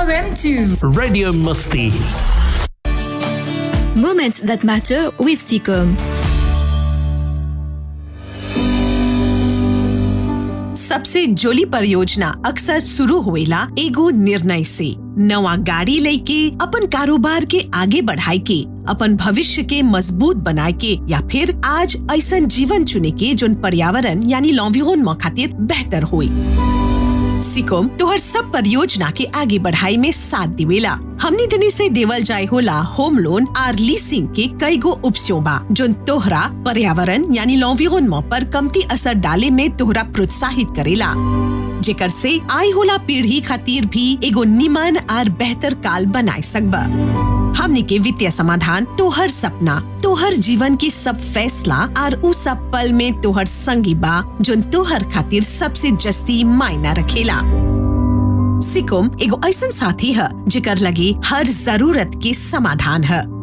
RM2. Radio Musti. Moments that matter with Seacom. सबसे जोली परियोजना अक्सर शुरू होएला एगो निर्णय से नवा गाड़ी लेके अपन कारोबार के आगे बढ़ाए के अपन भविष्य के मजबूत बनाए के या फिर आज ऐसा जीवन चुने के जोन पर्यावरण यानी लॉन्विहोन खातिर बेहतर होई सिकोम तोहर सब परियोजना के आगे बढ़ाई में साथ दिवेला हमनी दनी से देवल जाय होला होम लोन आर लीसिंग के कई गो उपस्यों बा जोन तोहरा पर्यावरण यानी लॉन्विहोन पर कमती असर डाले में तोहरा प्रोत्साहित करेला जेकर से आई होला पीढ़ी खातिर भी एगो निमन आर बेहतर काल बनाए सकबा हमनी के वित्तीय समाधान तोहर सपना तोहर जीवन के सब फैसला आर उ सब पल में तोहर संगी बा जोन तोहर खातिर सबसे जस्ती मायना रखेला सिकुम एगो ऐसन साथी है जेकर लगे हर जरूरत के समाधान है